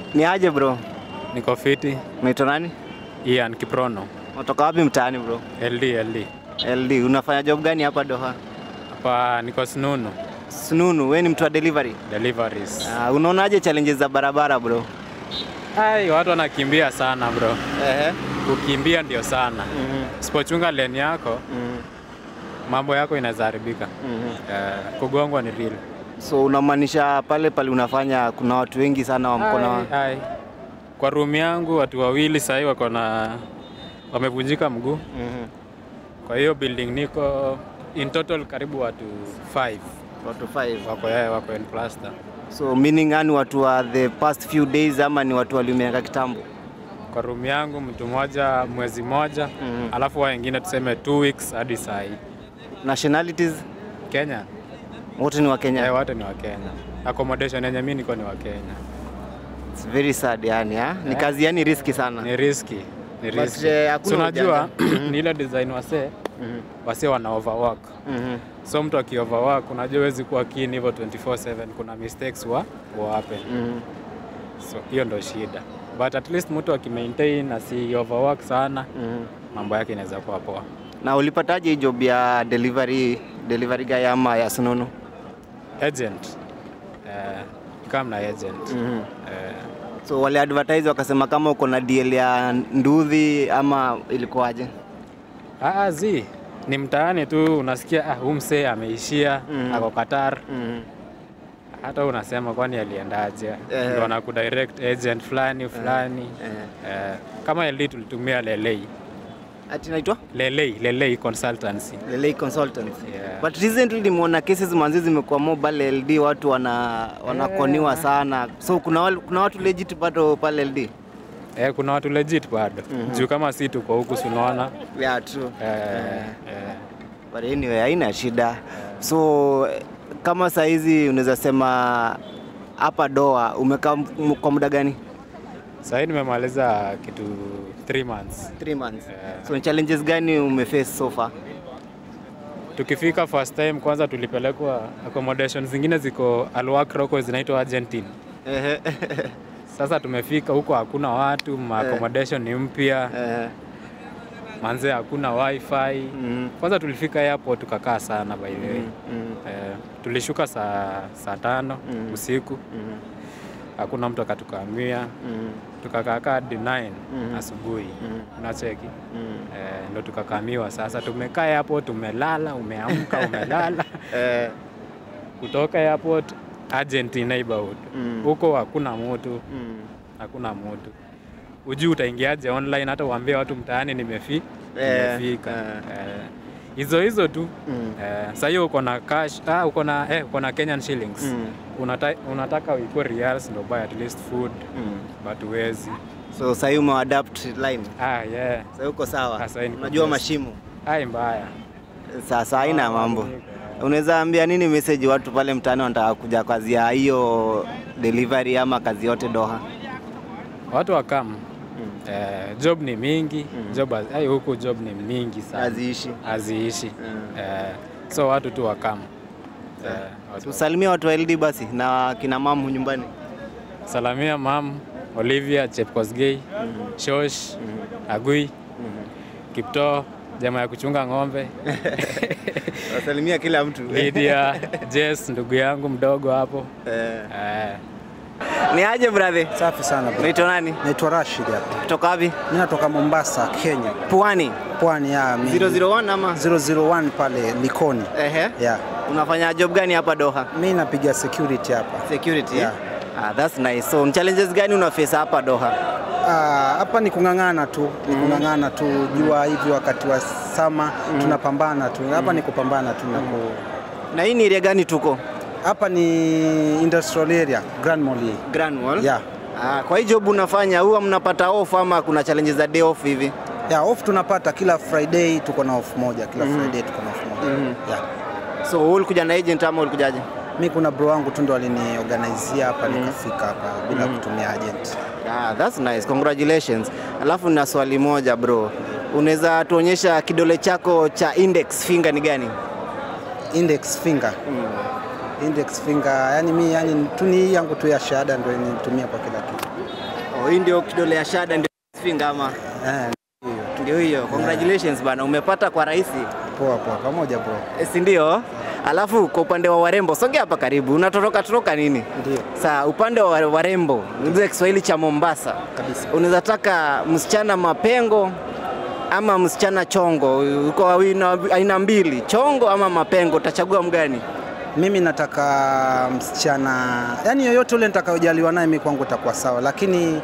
Ni aje bro? Niko fiti. Unaitwa nani? Ian Kiprono. Unatoka wapi mtaani bro? LD LD. LD. Unafanya job gani hapa Doha? Hapa niko Sununu Sununu, wewe ni mtu wa delivery? deliveries. Uh, unaonaje challenges za barabara bro? Ai, watu wanakimbia sana bro. Ehe. Kukimbia ndio sana. Mhm. Usipochunga lane yako, Mhm. mambo yako inaweza haribika. Mhm. Eh, kugongwa ni real. So unamaanisha pale pale unafanya kuna watu wengi sana wa mkono wa... Ai, ai. Kwa room yangu watu wawili sahii wako na wamevunjika mguu. Mhm. Kwa hiyo building niko in total karibu watu 5 Watu five. wako yeye wako in plaster. So meaning yani watu wa the past few days ama ni watu waliumiaka kitambo? Kwa room yangu mtu mmoja mwezi mmoja Mhm. alafu wa wengine tuseme 2 weeks hadi saa hii. Nationalities Kenya wote ni wa Kenya. eh, wote ni wa Kenya. Accommodation yenye mimi niko ni wa Kenya. It's very sad yani, ha? Ni Eh. kazi yani riski sana. Ni riski, ni But, riski. eh, hakuna So unajua ujanja. ni ile design wasee Mhm. wasee wana overwork. Mhm. So mtu aki overwork unajua huwezi kuwa keen hivyo 24/7 kuna mistakes wa wa happen. Mhm. So hiyo ndo shida. But at least mtu akimaintain asi overwork sana Mhm. mambo yake inaweza kuwa poa. Na ulipataje hii job ya delivery delivery guy ama ya Sununu? Agent eh, kama na agent Mhm. eh, So wale advertise wakasema kama uko na deal ya nduthi ama ilikuwaje? ah, zi ni mtaani tu unasikia ah, huyu msee ameishia Mhm. ako Qatar Mhm. hata unasema kwani aliendaje? Eh. Ndio wana kudirect agent fulani fulani Eh. eh, kama LD tulitumia Lelei Ati naitwa Lelei Lelei consultancy Lelei Consultants. Yeah. But recently nimeona cases manzi zimekuwa mobile LD watu wana wanakoniwa sana. So kuna wale, kuna watu legit bado pale LD. eh, kuna watu legit bado juu kama si tuko huku sunaona Yeah, true. eh, eh, But anyway, haina shida. So eh, kama saa hizi unaweza sema hapa Doha umekaa m- kwa muda gani? sahii nimemaliza kitu 3 months 3 months. Yeah. So ni challenges gani umeface so far? tukifika first time kwanza tulipelekwa accommodation zingine ziko Alwakra huko zinaitwa Argentine Ehe. sasa tumefika huko hakuna watu ma accommodation ni mpya Ehe. manze hakuna wifi Mhm. kwanza tulifika airport tukakaa sana by the way Mhm. eh, tulishuka saa saa tano Mm. usiku Mhm. hakuna mtu akatukamia Mhm. tukakaakaa hadi 9 Mm. asubuhi Mm. unacheki Mhm. eh, ndo tukakamiwa sasa tumekaa airport tumelala umeamka umelala Eh, kutoka airport Argentine neighborhood Mm. huko hakuna mtu mhm. hakuna mtu ujui utaingiaje online hata uambie watu mtaani nimefi Eh, nimefika eh. Eh, hizo hizo tu Mm. eh, sasa hiyo uko na cash ah, uko na eh, uko na Kenyan shillings Mm. Unata, unataka uikuwe reals ndo buy at least food Mm. but uwezi So sasa hivi umeadapt line. ah, yeah. Sasa uko sawa. Sasa hii niko Unajua best. mashimo. ai mbaya Sasa haina Ah, mambo. niko. Unaweza ambia nini message watu pale mtaani wanataka kuja kazi ya hiyo delivery ama kazi yote Doha? watu wakam eh, job ni mingi Mm. job haz- ai huku job ni mingi sana Haziishi. haziishi Mm. eh, so watu tu wakam eh, watu Tusalimia watu wa LD basi na kina mamu nyumbani. salamia mam Olivia Chepkosgei Shosh Agui Kipto jamaa ya kuchunga ng'ombe Wasalimia kila mtu. Lydia Jess ndugu yangu mdogo hapo Eh. eh, Ni aje brother? Safi sana bro. Unaitwa nani? Naitwa Rashid hapa. Kutoka wapi? Mimi natoka Mombasa, Kenya. Pwani. Pwani ya mi- 001 ama? 001 pale Likoni. Ehe. Yeah. Unafanya job gani hapa Doha? Mimi napiga security hapa. Security. Yeah. Ah, that's nice. So, ni challenges gani una face hapa Doha? Ah, hapa ni kung'ang'ana tu, ni kung'ang'ana tu. Jua hivi wakati wa sama tunapambana tu. Hapa ni kupambana tu na ku... Na hii ni area gani tuko? Hapa ni industrial area, Grand Mall. hii. Grand Mall. Yeah. Ah, kwa hii job unafanya huwa mnapata off ama kuna challenges za day off hivi? Yeah, off tunapata kila Friday tuko na off moja, kila Friday tuko na off moja. Mhm. Yeah. So wewe ulikuja na agent ama ulikujaje? Mi kuna bro wangu tu ndo aliniorganizia hapa nikafika hapa bila kutumia agent. Ah, that's nice. Congratulations. Alafu na swali moja bro. Unaweza tuonyesha kidole chako cha index finger ni gani? Index finger. Index finger, yani mi yani tu ni hii yangu tu ya shahada ndio nitumia kwa kila kitu. Oh, hii ndio kidole ya shada ndio finger ama Eh, ndio hiyo. Congratulations bana, umepata kwa rahisi. poa poa, pamoja bro. E, si ndio? Alafu kwa upande wa warembo, songea hapa karibu. Unatoroka toroka nini? Ndio. Saa upande wa warembo, ndio Kiswahili cha Mombasa. Kabisa. Unaweza taka msichana mapengo ama msichana chongo. Uko aina, aina mbili, chongo ama mapengo, utachagua mgani? Mimi nataka msichana, yani yoyote ule nitakayojaliwa naye mimi kwangu itakuwa sawa, lakini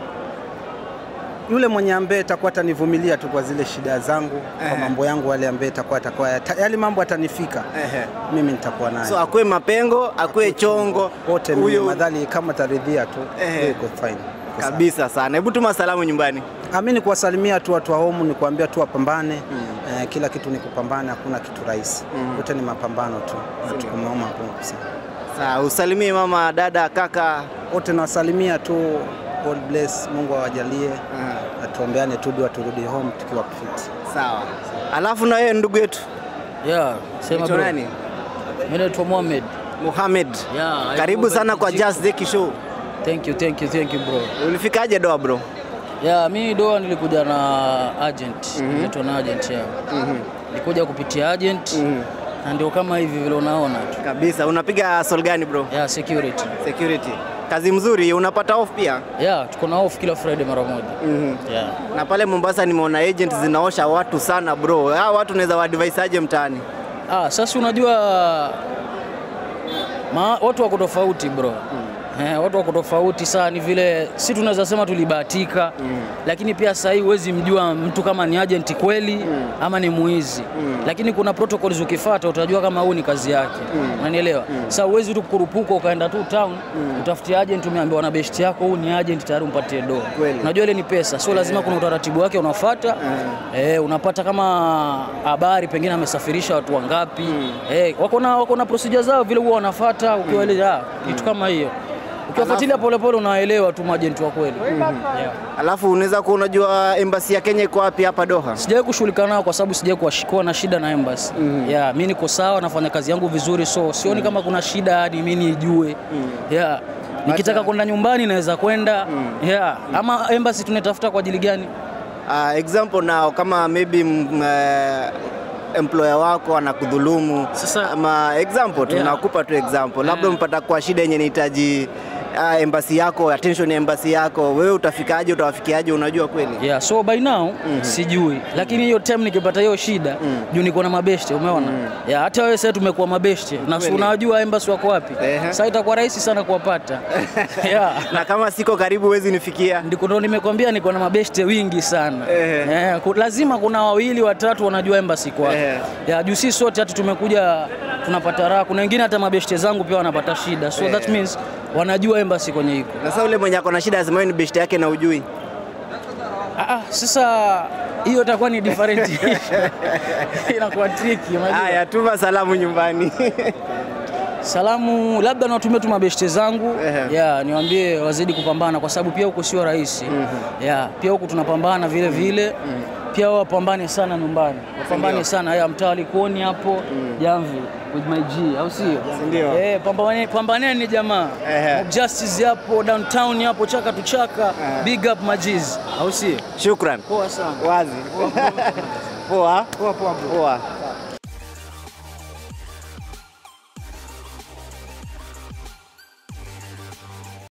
yule mwenye ambaye atakuwa atanivumilia tu kwa zile shida zangu, kwa Ehe. mambo yangu, wale ambaye atakuwa atakuwa yale mambo atanifika, Ehe. mimi nitakuwa naye So akue mapengo, akue chongo, wote, mimi huyo madhali kama taridhia tu, Ehe. hiyo iko fine. Iko sawa. kabisa sana. Hebu tuma salamu nyumbani. Ah, mimi ni kuwasalimia tu watu wa home, ni kuambia tu wapambane. Eh, kila kitu ni kupambana, hakuna kitu rahisi. Yote ni mapambano tu, na tuko Mungu kusema. Sawa, usalimie mama, dada, kaka. Wote nawasalimia tu, God bless, Mungu awajalie, atuombeane tu dua turudi home tukiwa fit. Sawa. Alafu na wewe ndugu yetu Yeah, sema Unaitwa bro. nani? Mimi naitwa Mohamed. Mohamed. Yeah, I Karibu go sana by kwa Kijiko. Just Zeki Show. Thank you, thank you, thank you bro. Ulifikaje doa bro? Yeah, mimi doa nilikuja na agent. Nilikuwa na agent ya. Nilikuja kupitia agent. Na ndio kama hivi vile unaona tu. Kabisa. Unapiga sol gani bro? Yeah, security. Security. Kazi mzuri, unapata off pia? Yeah, tuko na off kila Friday mara moja. Yeah. Na pale Mombasa nimeona agent zinaosha watu sana bro. Hao watu unaweza waadvise aje mtaani? Ah, sasa unajua ma, watu wako tofauti bro. Eh, watu wako tofauti sana, ni vile si tunaweza sema tulibahatika lakini pia sasa hii huwezi mjua mtu kama ni agent kweli ama ni muizi lakini kuna protocols ukifuata utajua kama huu ni kazi yake unanielewa sasa huwezi tu kurupuka ukaenda tu town utafutie agent umeambiwa na best yako huu ni agent tayari umpatie do Kweli. unajua ile ni pesa sio lazima kuna utaratibu wake unafuata eh, unapata kama habari pengine amesafirisha watu wangapi eh, wako na wako na procedure zao vile huwa wanafuata ukiwaeleza kitu kama hiyo ukiwafuatilia polepole unaelewa tu majenti wa kweli yeah. Alafu unaweza kuwa unajua embassy ya Kenya iko wapi hapa Doha? Sijawahi kushughulika nao kwa sababu sijawahi kuwa- kuwa na shida na embassy. Yeah, mimi niko sawa, nafanya kazi yangu vizuri, so sioni kama kuna shida hadi mimi nijue. Yeah. Nikitaka kwenda nyumbani naweza kwenda. Yeah. Ama embassy tunatafuta kwa ajili gani? Uh, example now kama maybe mm, eh, employer wako anakudhulumu Sasa- ama example tu Yeah. nakupa tu example labda Eh. mpata kwa shida yenye inahitaji uh, embassy yako attention ya embassy yako wewe utafikaje utawafikiaje unajua kweli Yeah, so by now sijui, lakini hiyo time nikipata hiyo shida juu niko na mabeshte, umeona yeah, hata wewe sasa tumekuwa mabeshte na si Kweli. unajua embassy wako wapi, Ehe. sasa itakuwa rahisi sana kuwapata yeah. na kama siko karibu huwezi nifikia Ndiko ndo nimekwambia niko na mabeshte wingi sana. Ehe. Eh, ku- lazima kuna wawili watatu wanajua embassy kwa. Ehe. Ya juu sisi sote hata tumekuja tunapata raha. Kuna wengine hata mabeshte zangu pia wanapata shida. So that means wanajua embassy kwenye iko. na sasa ule mwenye ako na shida lazima wewe ni best yake na ujui Ah, ah, sasa hiyo itakuwa ni different issue. Inakuwa tricky unajua. haya tuma salamu nyumbani Salamu labda nawatumia tu mabeshte zangu Ehe. ya niwaambie wazidi kupambana kwa sababu pia huko sio rahisi ya pia huko tunapambana vile vile pia wao wapambane sana nyumbani wapambane sana ya mtaa Likoni hapo Jamvi with my G au sio ndio? eh pambane pambaneni jamaa Ehe. Mob Justice hapo downtown hapo chaka tu chaka big up majiz au sio shukran poa sana wazi poa Poa poa bro. poa